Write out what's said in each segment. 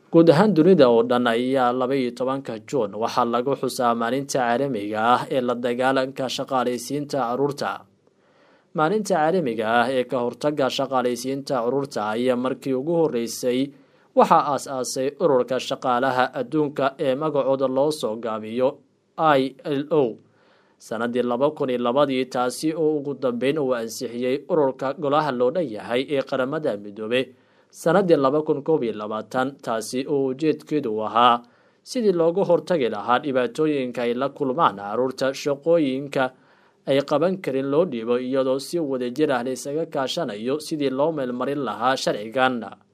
guud ahaan dunida oo dhan ayaa laba iyo tobanka juun waxaa lagu xusaa maalinta caalamiga ah ee la dagaalanka shaqaalaysiinta caruurta maalinta caalamiga ah ee ka hortaga shaqaalaysiinta caruurta ayaa markii ugu horeysay waxaa aas-aasay ururka shaqaalaha adduunka ee magacooda loo soo gaabiyo i l o sanadii laba kun iyo labadii taasi oo ugu dambeyn uu ansixiyey ururka golaha loo dhan yahay ee qaramada midoobe sanadii laba kun koob iyo labaatan taasi oo ujeedkeedu ahaa sidii loogu hortagi lahaa dhibaatooyinka ay la kulmaan caruurta shaqooyinka ay qaban karin loo dhiibo iyadoo si wadajir ah laysaga kaashanayo sidii loo meelmarin lahaa sharcigan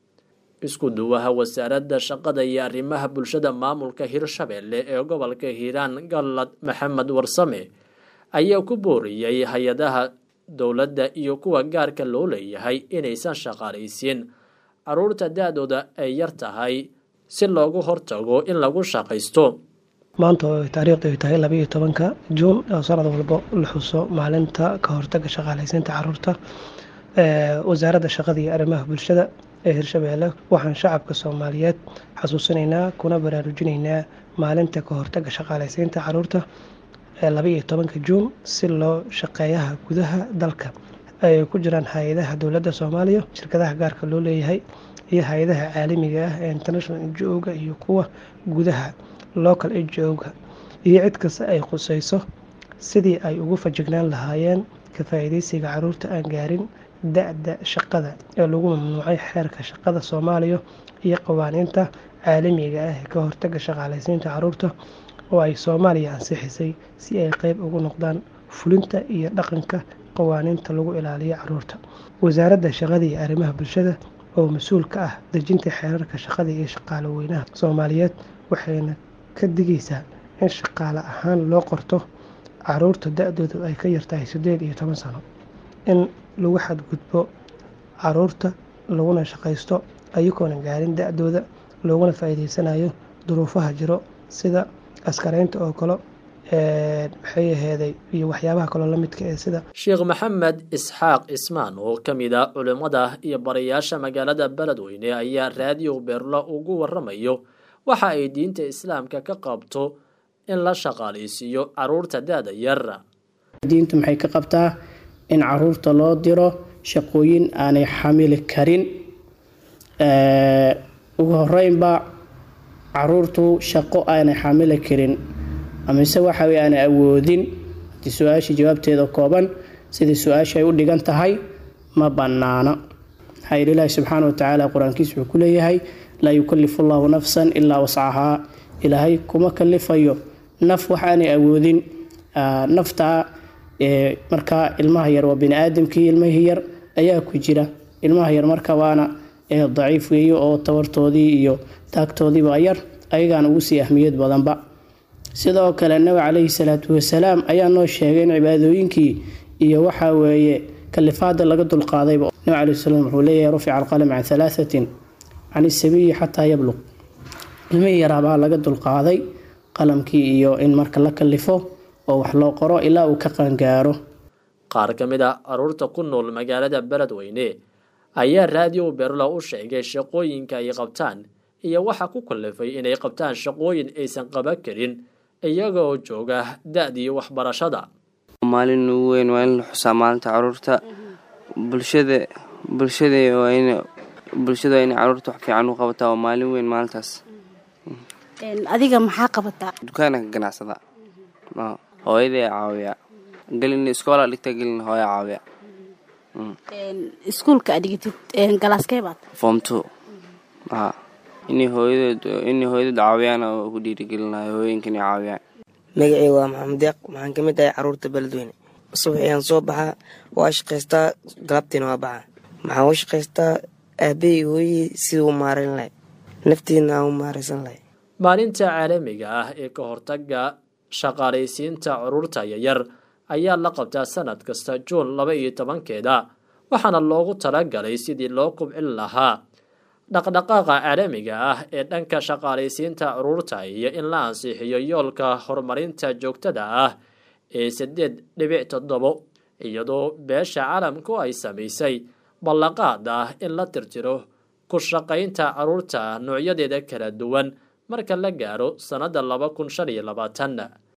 isku duwaha wasaaradda shaqada iyo arrimaha bulshada maamulka hirshabeelle ee gobolka hiiraan gallad maxamed warsame ayaa ku booriyey hay-adaha dowladda iyo kuwa gaarka loo leeyahay inaysan shaqaalaysiin caruurta da-dooda ay yar tahay si loogu hortago in lagu shaqaysto maanta oo taariikhdu ay tahay labaiyo tobanka juun oo sanad walbo la xuso maalinta ka hortaga shaqaalaysiinta caruurta wasaaradda shaqada iyo arrimaha bulshada ee hirshabeelle waxaan shacabka soomaaliyeed xasuusinaynaa kuna baraarujinaynaa maalinta ka hortaga shaqaalaysiinta caruurta ee labaiyo tobanka juun si loo shaqeeyaha gudaha dalka ay ku jiraan hay-adaha dowladda soomaaliya shirkadaha gaarka loo leeyahay iyo hay-adaha caalamiga ah ee international ngo-ga iyo kuwa gudaha local ngo-ga iyo cid kasta ay khuseyso sidii ay ugu fajignaan lahaayeen ka faa-iideysiga caruurta aan gaarin da-da shaqada ee lagu mamnuucay xeerka shaqada soomaaliya iyo qawaaniinta caalamiga ah ee ka hortaga shaqaalaysiinta caruurta oo ay soomaaliya ansixisay si ay qeyb ugu noqdaan fulinta iyo dhaqanka qawaaniinta lagu ilaaliyo caruurta wasaaradda shaqada iyo arrimaha bulshada oo mas-uul ka ah dejinta xeerarka shaqada iyo shaqaale weynaha soomaaliyeed waxayna ka digaysaa in shaqaale ahaan loo qorto caruurta da-doodu ay ka yartahay siddeed iyo toban sano in lagu xadgudbo caruurta laguna shaqaysto ayagoona gaarin da-dooda looguna faa-iideysanayo duruufaha jiro sida askareynta oo kale maxay aheeday iyo waxyaabaha kaloo lamidka ee sida sheekh maxamed isxaaq cismaan oo ka mid a culimmada iyo barayaasha magaalada beledweyne ayaa raadiyo beerla ugu waramayo waxa ay diinta islaamka ka qabto in la shaqaalaysiiyo caruurta da-da yar diintu maxay ka qabtaa in caruurta loo diro shaqooyin aanay xamili karin ugu horeynba caruurtu shaqo aanay xamili karin amise waxa wey aanay awoodin hadii su-aashii jawaabteeda kooban sidai su-aasha ay u dhigan tahay ma banaana maxaa yidhi ilaahi subxaana watacaala qur-aankiisa wuxuu ku leeyahay laa yukalifu llahu nafsan ilaa wascahaa ilaahay kuma kalifayo naf wax aanay awoodin naftaa markaa ilmaha yar waa bani aadamkii ilmihii yar ayaa ku jira ilmaha yar marka waana daciif weeye oo tabartoodii iyo taagtoodiiba yar ayagaan ugu sii ahmiyad badanba sidoo kale nabi caleyhi salaatu wasalaam ayaa noo sheegay in cibaadooyinkii iyo waxaa weeye kalifaada laga dulqaadayba nabi caleyhi salaam wuxuu leeyahay rufica alqalam can halaahatin can isabiyi xataa yabluq ilmihii yaraabaa laga dulqaaday qalamkii iyo in marka la kalifo oo wax loo qoro ilaa uu ka qaangaaro qaar ka mid a caruurta ku nool magaalada beledweyne ayaa raadiyo berla u sheegay shaqooyinka ay qabtaan iyo waxa ku kalifay inay qabtaan shaqooyin aysan qaban karin iyaga oo jooga da-dii waxbarashada maalin ugu weyn waa in la xusaa maalinta caruurta bulshada bulshada waa in bulshada waa inay caruurta wax fiican u qabataa waa maalin weyn maalintaas adiga maxaa qabataa dukaana ka ganacsada hooyaday caawiya gelin iskoola dhigta gelin hooya caawiya iskuulka adhigatid galaaskee baad form two a inay hooyadood inay hooyadood caawiyaan oo ku dhiirigelinayo hooyinka inay caawiyaan magacey waa maxamed deeq waxaan ka mid ahay caruurta beledweyne subax ayaan soo baxaa waa shaqaystaa galabtiina waa baxaa maxaan u shaqaystaa aabahey hooyihii sidii u maarayn lahay naftiina aan u maaraysan lahay maalinta caalamiga ah ee ka hortaga shaqaalaysiinta caruurta yaryar ayaa la qabtaa sanad kasta juun laba iyo tobankeeda waxaana loogu talagalay sidii loo kubcin lahaa dhaqdhaqaaqa caalamiga ah ee dhanka shaqaalaysiinta caruurta iyo in la ansixiyo yoolka horumarinta joogtada ah ee saddeed dhibic toddobo iyadoo beesha caalamku ay samaysay ballanqaad ah in la tirtiro ku shaqaynta caruurta noocyadeeda kala duwan marka la gaaro sannadda laba kun shan iyo labaatan